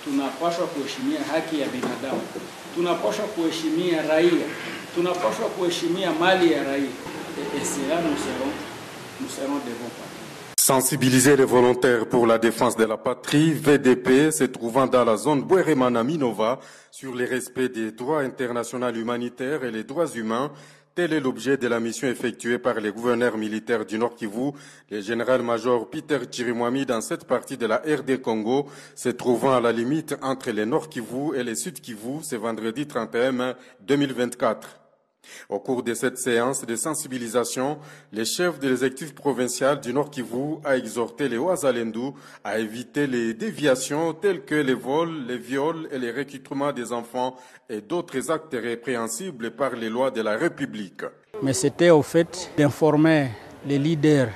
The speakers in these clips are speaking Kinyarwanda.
tunapaswa kuheshimia haki ya binadamu, tunapaswa kuheshimia raia, tunapaswa kuheshimia mali ya raia. Et, et cela nous serons, nous serons de bons partis. Sensibiliser les volontaires pour la défense de la patrie, VDP, se trouvant dans la zone Boueremana-Minova, sur le respect des droits internationaux humanitaires et les droits humains, tel est l'objet de la mission effectuée par le gouverneur militaire du Nord Kivu, le général-major Peter Chirimwami, dans cette partie de la RD Congo, se trouvant à la limite entre le Nord Kivu et le Sud Kivu ce vendredi 31 mai 2024. Au cours de cette séance de sensibilisation, le chef de l'exécutif provincial du Nord Kivu a exhorté les Ouazalendous à éviter les déviations telles que les vols, les viols et les recrutements des enfants et d'autres actes répréhensibles par les lois de la République. Mais c'était au fait d'informer les leaders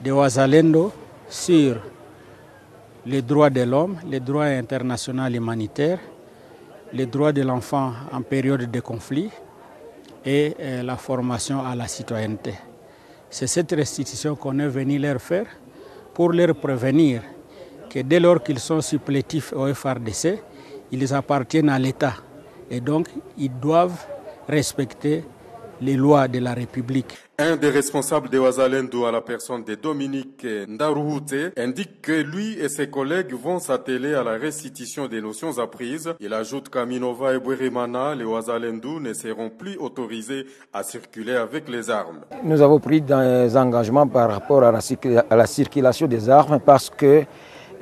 des Ouazalendo sur les droits de l'homme, les droits internationaux humanitaires, les droits de l'enfant en période de conflit et la formation à la citoyenneté. C'est cette restitution qu'on est venu leur faire pour leur prévenir que dès lors qu'ils sont supplétifs au FRDC, ils appartiennent à l'État et donc ils doivent respecter les lois de la République. Un des responsables de Ouazalendo à la personne de Dominique Ndaruhute indique que lui et ses collègues vont s'atteler à la restitution des notions apprises. Il ajoute qu'à Minova et Bourimana, les Ouazalendo ne seront plus autorisés à circuler avec les armes. Nous avons pris des engagements par rapport à la, à la circulation des armes parce que,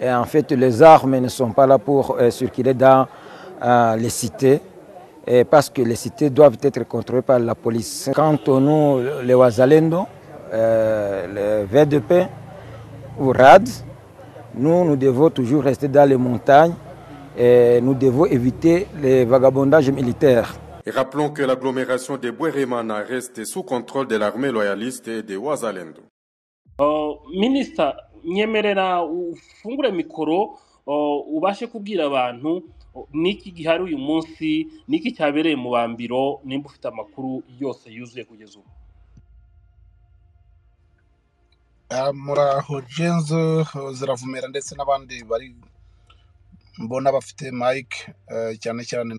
en fait, les armes ne sont pas là pour circuler dans euh, les cités parce que les cités doivent être contrôlées par la police. Quant au nous, les Ouazalendo, euh, le VDP ou RAD, nous, nous devons toujours rester dans les montagnes et nous devons éviter les vagabondages militaires. Et rappelons que l'agglomération de Boueremana reste sous contrôle de l'armée loyaliste et des Ouazalendo. Oh, ministre, nyemerera ufungure mikoro oh, ubashe kubwira abantu niki gihari uyu munsi niki cyabereye mu bambiro nimba ufite amakuru yose yuzuye kugeza ubu muraho jenzo ziravumera ndetse n'abandi bari mbona bafite mike cyane cyane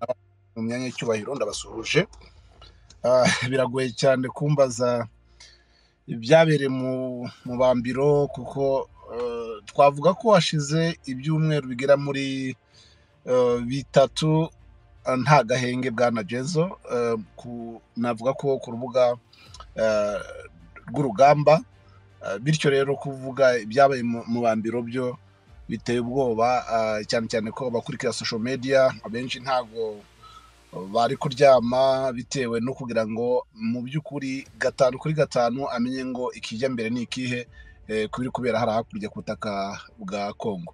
mu myanya y'icyubahiro ndabasuhuje biragoye cyane kumbaza ibyabereye mu bambiro kuko twavuga ko hashize ibyumweru bigera muri bitatu nta gahenge bwa nagezo navuga ko ku rubuga rw'urugamba bityo rero kuvuga ibyabaye mu bambiro byo biteye ubwoba cyane cyane ko abakurikira sosho media abenshi ntabwo bari kuryama bitewe no kugira ngo mu by'ukuri gatanu kuri gatanu amenye ngo ikijya mbere ni ikihe ku biri kubera hari hakurya ku butaka bwa kongo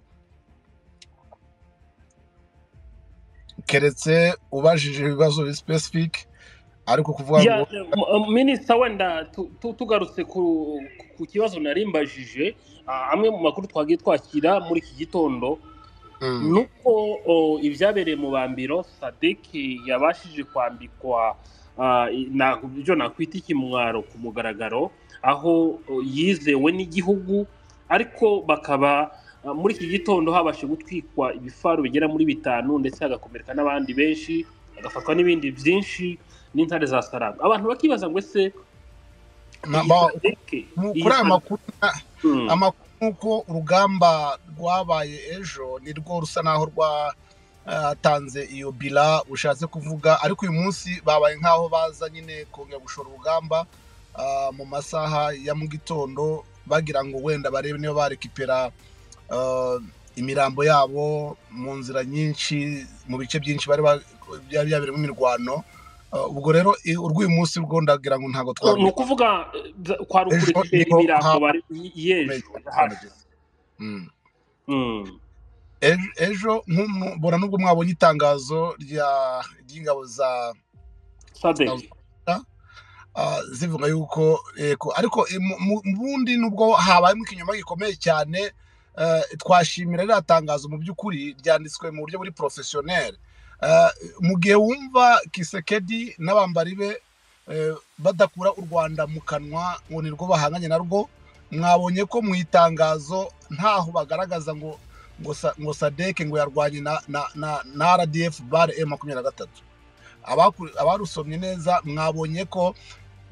keretse ubajije ibibazo bisipesifike ariko kuvuga ngo minisita wenda tugarutse ku kibazo narimbajije amwe mu makuru twagiye twakira muri iki gitondo ni uko ibyabereye mu bambiro sadeke yabashije kwambikwa ibyo nakwita ikimwaro ku mugaragaro aho yizewe n'igihugu ariko bakaba muri iki gitondo habashe gutwikwa ibifaru bigera muri bitanu ndetse hagakomereka n'abandi benshi hagafatwa n'ibindi byinshi n'intare za saranga abantu bakibaza ngo ese kuri aya makuru nk'uko urugamba rwabaye ejo ni rwo rusa n'aho rwatanze iyo bila ushatse kuvuga ariko uyu munsi babaye nk'aho baza nyine kongera gushora urugamba mu masaha ya mu gitondo bagira ngo wenda barebe niba barekipera imirambo yabo mu nzira nyinshi mu bice byinshi bari byabereyemo imirwano ubwo rero urw'uyu munsi rwo ndagira ngo ntabwo twari ni ukuvuga kwarukurikije imirambo y'ejo ejo mbona n'ubwo mwabonye itangazo ry'ingabo za sadec zivuga yuko ariko mu bundi nubwo habayemo ikinyoma gikomeye cyane twashimira ririya tangazo mu by'ukuri ryanditswe mu buryo buri porofesiyoneri mu gihe wumva kisekedi n'abambari be badakura u rwanda mu kanwa ngo ni rwo bahanganye narwo mwabonye ko mu itangazo ntaho bagaragaza ngo ngo sa- ngo sadeke ngo yarwanye na na- na- na rdf bare e makumyabiri na gatatu Abaku- abarusomye neza mwabonye ko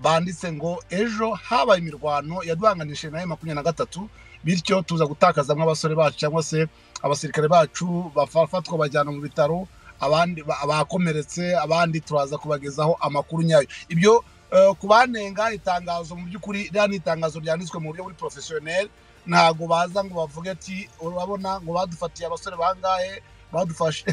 banditse ngo ejo habaye imirwano yaduhanganishije na e makumyabiri na gatatu bityo tuza gutakaza nk'abasore bacu cyangwa se abasirikare bacu bafatwa bajyana mu bitaro abandi ba- abakomeretse abandi turaza kubagezaho amakuru nyayo ibyo eh, kubanenga itangazo mu by'ukuri ririya ni itangazo ryanditswe mu buryo buri porofesiyoneri ntabwo baza ngo bavuge ati urabona ngo badufatiye abasore bangahe badufashe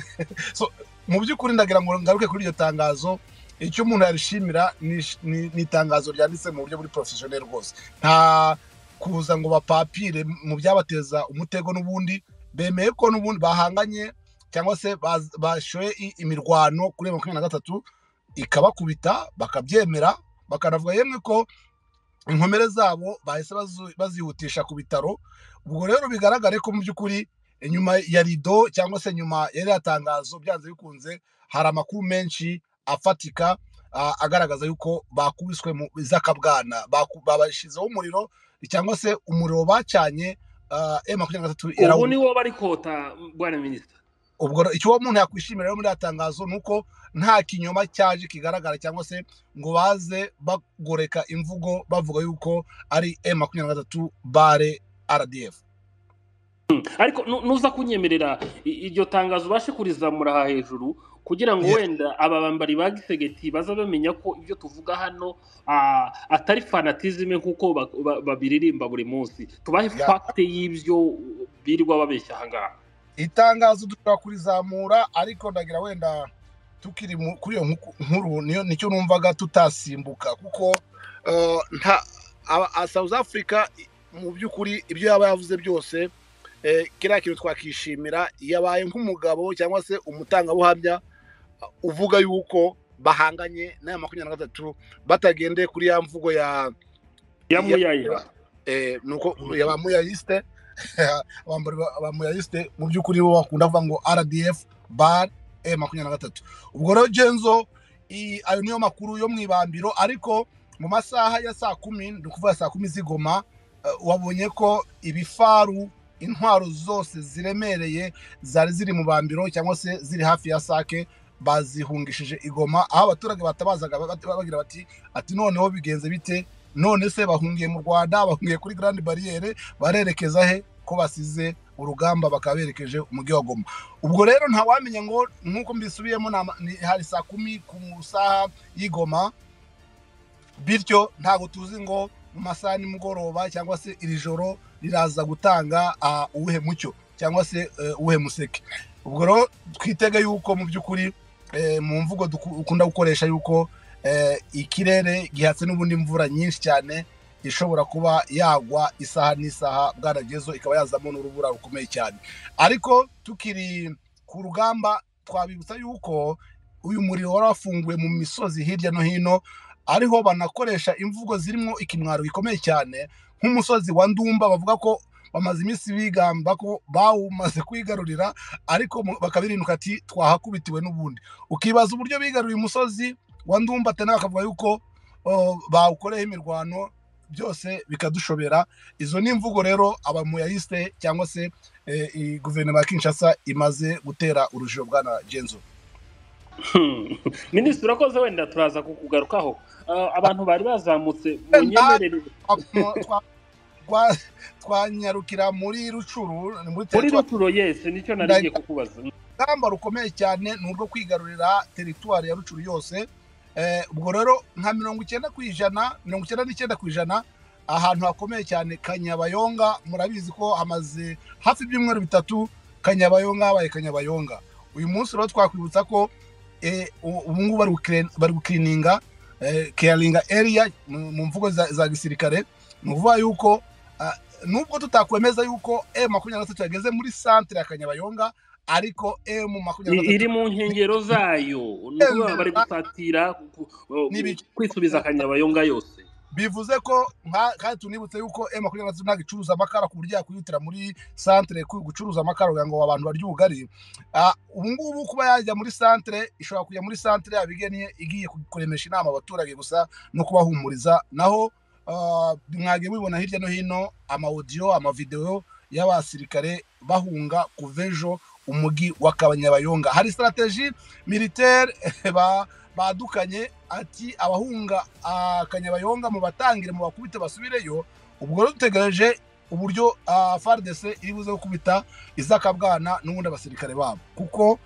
So, mu by'ukuri ndagira ngo ngaruke kuri iryo tangazo icyo umuntu yarishimira ni ish- ni ni itangazo ryanditse mu buryo buri porofesiyoneri rwose nta kuza ngo bapapire mu byabateza umutego n'ubundi bemeye ko n'ubundi bahanganye cyangwa se baz- bashoye i- imirwano kuri makumyabiri na gatatu ikabakubita bakabyemera bakanavuga yemwe ko inkomere zabo bahise bazu- bazihutisha ku bitaro ubwo rero bigaragare ko mu by'ukuri inyuma ya rido cyangwa se nyuma ya ririya tangazo byanze bikunze hari amakuru menshi afatika a- agaragaza yuko bakubiswe mu izakabwana baku- babashyizeho umuriro cyangwa se umuriro bacanye e makumyabiri na gatatu ubu yarawu ni wo bari kota bwana minisita ubwo rero icyo uwo muntu yakwishimira rero muri iriya tangazo ni uko nta kinyoma cyaje kigaragara cyangwa se ngo baze bagoreka imvugo bavuga yuko ari e makumyabiri na gatatu bare rdf ariko nu- nuza kunyemerera i- iryo tangazo ubashe kurizamura aha hejuru kugira ngo Ye- wenda aba bambari ba gisegeti baza bamenya ko ibyo tuvuga hano ah, atari fanatizime nk'uko ba- ba- babiririmba buri munsi tubahe Ya. fagite y'ibyo birirwa babeshya aha ngaha itangazo dushobora kurizamura ariko ndagira wenda tukiri mu- kuri iyo nku- nkuru niyo nicyo numvaga tutasimbuka kuko eh, nta aba- a- south africa i- mu by'ukuri ibyo yaba yavuze byose eh, kiriya kintu twakishimira yabaye nk'umugabo cyangwa se umutangabuhamya uvuga yuko bahanganye n'aya makumyabiri na gatatu batagendeye kuri ya mvugo ya ya Ya- muyaya eh, nuko yabamuyayiste abamuyayiste mu by'ukuri bo bakunda kuvuga ngo rdf bar e makumyabiri na gatatu ubwo rero genzo i- ayo niyo makuru yo mu ibambiro ariko mu masaha ya saa kumi ni ukuvuga saa kumi z'igoma eh, wabonye ko ibifaru intwaro zose ziremereye zari ziri mu bambiro cyangwa se ziri hafi ya sake bazihungishije igoma aho abaturage batabazaga bat- bagira bati ati noneho bigenze bite none se bahungiye mu rwanda bahungiye kuri grand bariyeri barerekeza he ko basize urugamba bakaba berekeje umujyi wa goma ubwo rero ntawamenya ngo nk'uko mbisubiyemo ni ama- ni- hari saa kumi ku saha y'igoma bityo ntabwo tuzi ngo mu masaha ya nimugoroba cyangwa se iri joro riraza gutanga ah, uwuhe mucyo cyangwa se eh, uwuhe museke ubwo rero twitege yuko mu by'ukuri eh, mu mvugo duku- ukunda gukoresha yuko eh, ikirere gihatse n'ubundi imvura nyinshi cyane ishobora kuba yagwa isaha n'isaha bwaragezo ikaba yazamo n'urubura rukomeye cyane ariko tukiri ku rugamba twabibutsa yuko uyu muriro wari wafunguwe mu misozi hirya no hino ariho banakoresha imvugo zirimo ikimwaro gikomeye cyane nk'umusozi wa ndumba bavuga ko bamaze iminsi bigamba ko bawumaze kwigarurira ariko mu- bakabirinuka ati twahakubitiwe n'ubundi ukibaza uburyo bigaruriye umusozi wa ndumba tena bakavuga yuko o, bawukoreyeho imirwano byose bikadushobera izo ni imvugo rero abamuyayiste cyangwa se eh, i- guverinoma ya kinshasa imaze gutera urujijo bwana genzo Hmm. minisitiri urakoze wenda turaza kukugarukaho Ah, abantu bari bazamutse Eh, munyemerere Twa- twa- twa- twanyarukira muri rucuru ni muri muri teritwari ruturo yesi nicyo narigiye kukubaza urugamba rukomeye cyane ni urwo kwigarurira teritwari ya rucuru yose Eh, ubwo rero nka mirongo icyenda ku ijana mirongo icyenda n'icyenda ku ijana ahantu hakomeye cyane kanyabayonga murabizi ko hamaze hafi ibyumweru bitatu kanyabayonga habaye kanyabayonga uyu munsi rero twakwibutsa ko eh, u- ubu ngubu bari gukire- bari gukirininga eh, keyaringa eriya mu mu mvugo za za gisirikare ni ukuvuga yuko ah, nubwo tutakwemeza yuko e makumyabiri na gatatu yageze muri santere ya kanyabayonga ariko e mu makumyabiri na I- gatatu iri mu nkengero zayo ni ukuvuga bari gusatira ku- ku- N'ibice. kwisubiza akanyabayonga yose bivuze ko nka- kandi tunibutse yuko M makumyabiri na gatatu ntabwo icuruza amakara ku buryo yakwihutira muri santere ku- gucuruza amakara kugira ngo abantu barye ubugari Ah, ubu ngubu kuba yajya muri santere ishobora kujya muri santere yabigeniye igiye ku- kuremesha inama abaturage gusa no kubahumuriza naho ah, mwagiye mubibona hirya no hino amawodiyo amavidewo y'abasirikare bahunga kuva ejo umujyi wa kabanyabayonga hari sitarategi militaire badukanye ati abahunga akanyabayonga mu batangire mu bakubite basubireyo ubwo dutegereje uburyo faridese iri buze gukubita izakabwana n'ubundi abasirikare babo kuko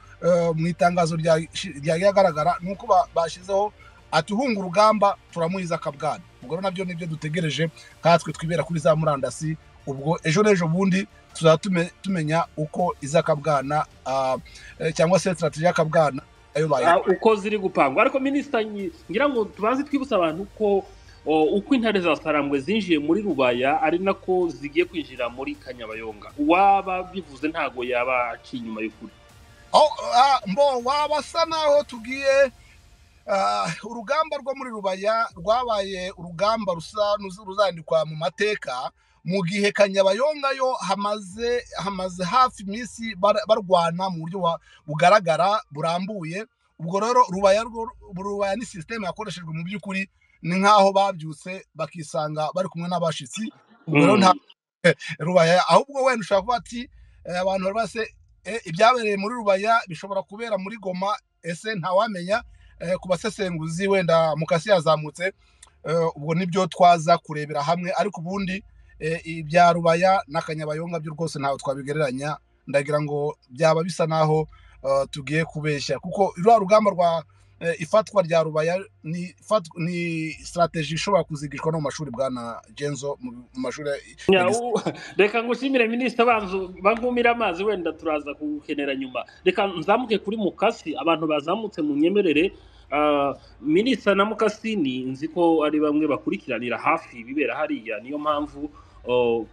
mu itangazo ryagaragara ni uko bashyizeho ati uhunga urugamba turamuhiza akabwana ubwo nabyo nibyo dutegereje nkatwe twibera kuri za murandasi ubwo ejo n'ejo bundi tuzaba tumenya uko izakabwana cyangwa se sitarategi y'akabwana uko ziri gupangwa ariko minisita ngira ngo tubanze twibutsa abantu ko uko intare za sarambwe zinjiye muri rubaya ari nako zigiye kwinjira muri kanyabayonga uwaba bivuze ntabwo yaba aciye inyuma y'ukuri waba asa naho tugiye urugamba rwo muri rubaya rwabaye urugamba rusa ruzandikwa mu mateka mu gihe kanyabayonga yo hamaze hamaze hafi iminsi barwana mu buryo bugaragara burambuye ubwo rero rubaya ni sisiteme yakoreshejwe mu by'ukuri ni nk'aho babyutse bakisanga bari kumwe n'abashyitsi rubaya ahubwo wenda ushobora kuba ati abantu bari base ibyabereye muri rubaya bishobora kubera muri goma ese ntawamenya ku basesenguzi wenda mukasi yazamutse ubwo nibyo twaza kurebera hamwe ariko ubundi ibya rubaya n'akanyabayonga byo rwose ntabwo twabigereranya ndagira ngo byaba bisa naho tugiye kubeshya kuko ruriya rugamba rwa ifatwa rya rubaya ni sitarategi ishobora kuzigishwa no mu mashuri bwa na genzo mu mashuri reka ngushimire minisita bankumire amazi wenda turaza kuwukenera nyuma reka nzamuke kuri mukasi abantu bazamutse mu nyemerere minisita na mukasini nzi ko ari bamwe bakurikiranira hafi ibibera hariya niyo mpamvu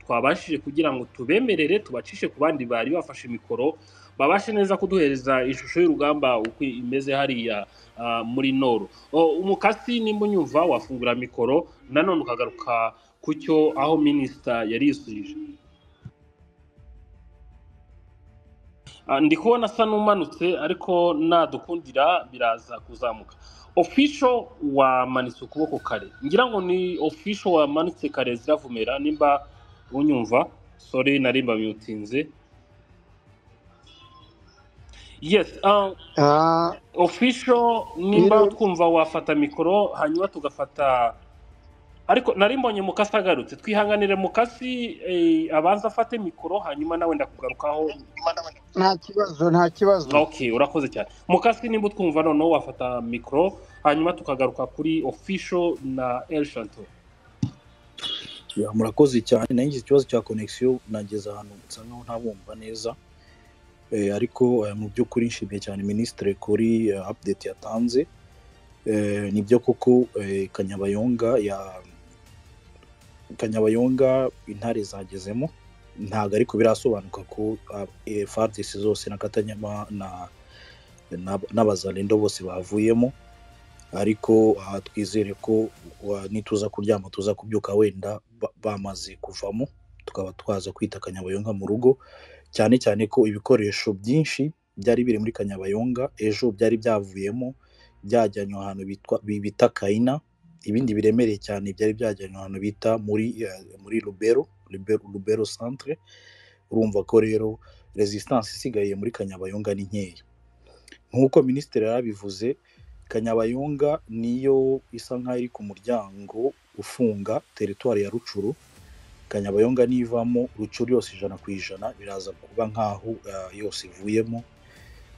twabashije kugira ngo tubemerere tubacishe ku bandi bari bafashe mikoro babashe neza kuduhereza ishusho y'urugamba uko imeze hariya muri noro umukasi nimba unyumva wafungura mikoro nanone ukagaruka ku cyo aho minisita yari yisubije ndi kubona asa n'umanutse ariko nadukundira biraza kuzamuka ofisho wamanitse ukuboko kare ngira ngo ni ofisho wamanitse kare ziravumera nimba unyumva sore narimba myutinze yes ofisho nimba utwumva wafata mikoro hanyuma tugafata ariko nari mbonye mukasi agarutse twihanganire mukasi abanza afate mikoro hanyuma nawe ndakugarukaho nta kibazo nta kibazo ok urakoze cyane mukasi nimba utwumva noneho wafata mikoro hanyuma tukagaruka kuri ofisho na elshanto murakoze cyane nanjye ikibazo cya konegisiyo nageze ahantu nsa nkaho ntabumva neza ariko mu by'ukuri nshimiye cyane minisitiri kuri apudeti yatanze ni byo koko kanyabayonga ya kanyabayonga intare zagezemo ntabwo ariko birasobanuka ko faridesi zose na katanyama n'abazarendo bose bavuyemo ariko twizere ko nituza kuryama tuza kubyuka wenda bamaze kuvamo tukaba twaza kwita kanyabayonga mu rugo cyane cyane ko ibikoresho byinshi byari biri muri kanyabayonga ejo byari byavuyemo byajyanywe ahantu bita kayina ibindi biremereye cyane byari byajyanywe ahantu bita muri muri rubero rubero santire urumva ko rero resistance isigaye muri kanyabayonga ni nkeya nk'uko minisitiri yarabivuze kanyabayonga niyo isa nk'aho iri ku muryango ufunga teritwari ya rucuru kanyabayonga nivamo rucuru yose ijana ku ijana biraza kuba nk'aho yose ivuyemo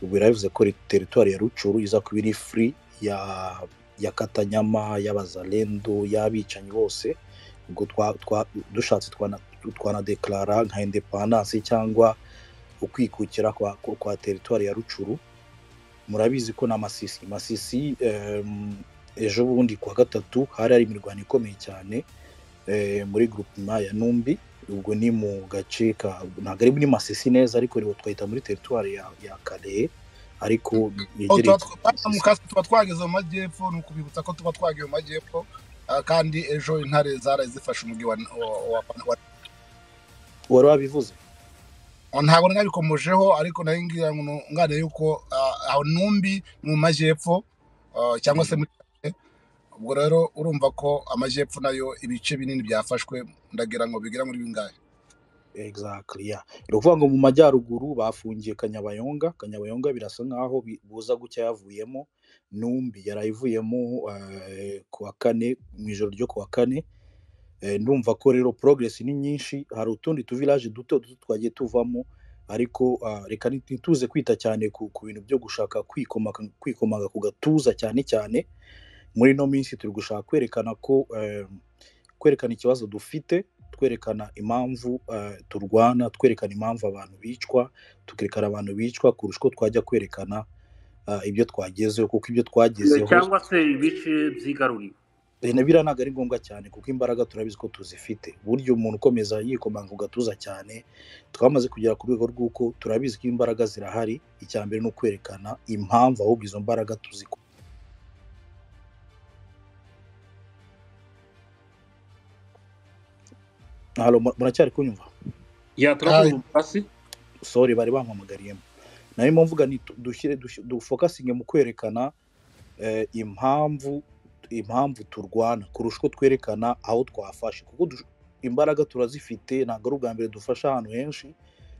ubu biravuze ko teritwari ya rucuru iza kuba iri furi ya ya katanyama y'abazarendo y'abicanyi bose ubwo dushatse twanadekarara nka indepandanse cyangwa ukwikukira kwa teritwari ya rucuru murabizi ko na masisi masisi ejo bundi ku wa gatatu hari hari imirwano ikomeye cyane muri grupima ya numbi ubwo ni mu gace ka ntabwo ari muri masisi neza ariko twahita muri teritwari ya kareye ariko tuba twageze mu majyepfo ni ukubibutsa ko tuba twagiye mu majyepfo kandi ejo intare zaraye zifashe umujyi wa wari wabivuze ntabwo nabikomojeho ariko nayo ngira ngo nganire yuko aho numbi mu majyepfo cyangwa se muri ubwo rero urumva ko amajyepfo nayo ibice binini byafashwe ndagira ngo bigera muri bingahe exactly yeah ni ukuvuga ngo mu majyaruguru bafungiye kanyabayonga kanyabayonga birasa nkaho bi- buza gucya yavuyemo numbi yarayivuyemo eh, ku wa kane mu ijoro ryo ku wa kane Eh, ndumva ko rero progress ni nyinshi hari utundi tuvilaje duto duto twagiye tuvamo ariko ah, reka ntituze kwita cyane ku, ku bintu byo gushaka kwikomaka kwikomaga ku gatuza cyane cyane muri ino minsi turi gushaka kwerekana ko eh, kwerekana ikibazo dufite twerekana impamvu eh, turwana twerekana impamvu abantu bicwa tukerekana abantu bicwa kurusha uko twajya kwerekana ah, ibyo twagezeho kuko ibyo twagezeho cyangwa se ibice byigaruriwe Eh, na biriya ntabwo ari ngombwa cyane kuko imbaraga turabizi ko tuzifite burya umuntu ukomeza yikomanga ku gatuza cyane twamaze kugera ku rwego rw'uko turabizi ko imbaraga zirahari icya mbere ni ukwerekana impamvu ahubwo izo mbaraga tuzi halo mu- muracyari kunyumva yaturakumva hasi sori bari bampamagariyemo narimo mvuga ni tu- dushyire dush- dufokasinge mu kwerekana eh, impamvu impamvu turwana kurusha uko twerekana aho twafashe kuko dush- imbaraga turazifite ntabwo ari ubwa mbere dufasha ahantu henshi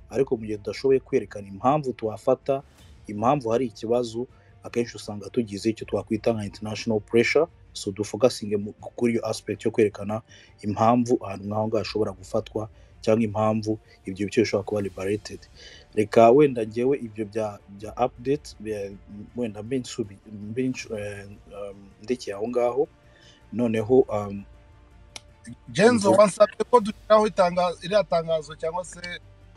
ariko mu gihe tudashoboye kwerekana impamvu twafata impamvu hari ikibazo akenshi usanga tugize icyo twakwita nka international pressure so dufokasinge mu- kuri iyo aspect yo kwerekana impamvu ahantu nk'aho ngaho hashobora gufatwa cyangwa impamvu ibyo bice bishobora kuba liberated reka wenda ngewe ibyo bya bya update bya- wenda mbe nsubi- mbe nsu- eh, um, ndekeye aho ngaho noneho um, genzo mvu- wansabye ko dushyiraho itanga- iriya tangazo cyangwa se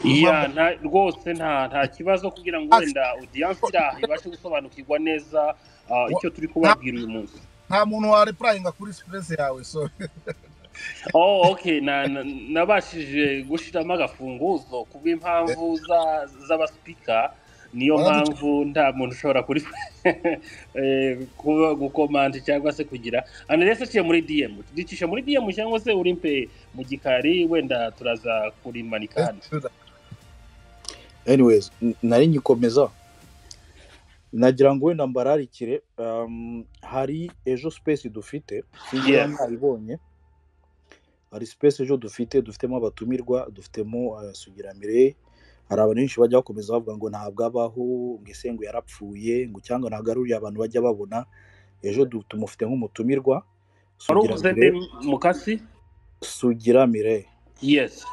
ya nta- rwose nta nta kibazo kugira ngo Ati, wenda odiyanse iraha ibashe gusobanukirwa neza ah, wa- icyo turi nta kubabwira uyu munsi nta muntu warepurayinga kuri sipuresi yawe so oh okay na- na- nabashije gushiramo agafunguzo ku bw'impamvu za- z'abasipika niyo waraduca mpamvu nta muntu ushobora kuri eh, kuba gukomanda cyangwa se kugira anerese aciye muri dm ducishe muri dm cyangwa se urimpe mu gikari wenda turaza kurimanika hano anyways n- nari nyikomeza nagira ngo wenda mbararikire um, hari ejo space dufite sinzi niba yes mwayibonye hari space ejo dufite dufitemo abatumirwa dufitemo uh, sugira mireye hari abantu benshi bajya bakomeza bavuga ngo ntabwo abaho ngo ese ngo yarapfuye ngo cyangwa ntabwo ari uriya abantu bajya babona ejo du- tumufite nk'umutumirwa wari sugira uvuze nde mireye mukasi sugira mireye yes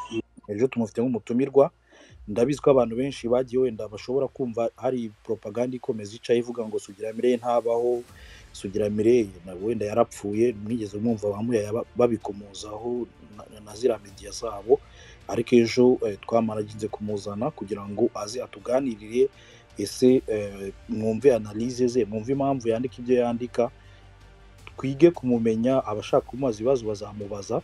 ejo tumufite nk'umutumirwa ndabizi ko abantu benshi bagiye wenda bashobora kumva hari propaganda ikomeza icaye ivuga ngo sugira mireye ntabaho sugira mireye na wenda yarapfuye mwigeze mwumva bamuyaye babikomozaho na- na na ziriya media zabo ariko ejo eh, twamaraginze kumuzana kugira ngo aze atuganirire ese eh, mwumve analyse ze mwumve impamvu yandika ibyo yandika twige kumumenya abashaka kumubaza ibibazo bazamubaza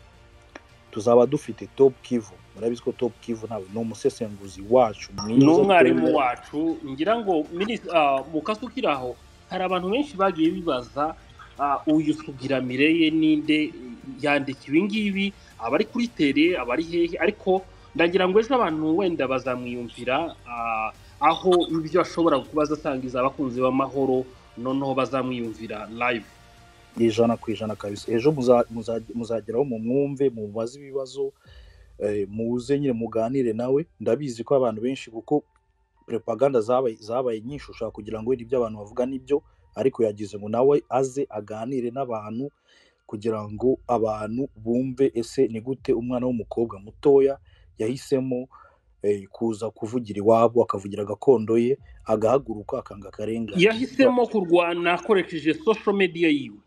tuzaba dufite top kivu murabizi ko top kivu nawe ni umusesenguzi wacu ni mwiza umwarimu twemera wacu ngira ngo minis- ah, mu kazi ukiri aho hari abantu benshi bagiye bibaza ah, uyu sugira mireye ninde yandika ibi ngibi abari kuri tere abari hehe ariko ndagira ngo ejo abantu wenda bazamwiyumvira ah, aho ibyo ashobora kuba asangiza abakunzi b'amahoro noneho bazamwiyumvira live ijana ku ijana kabisa ejo muza- muza- muzageraho mu mwumve mubaze ibibazo eh, muze nyine muganire nawe ndabizi ko abantu benshi kuko propaganda zabaye zabaye nyinshi ushobora kugira ngo wenda ibyo abantu bavuga nibyo ariko yagize ngo nawe aze aganire n'abantu kugira ngo abantu bumve ese ni gute umwana w'umukobwa mutoya yahisemo eh, kuza kuvugira iwabo akavugira gakondo ye agahaguruka akanga akarengane yahisemo kurwana akoresheje social media yiwe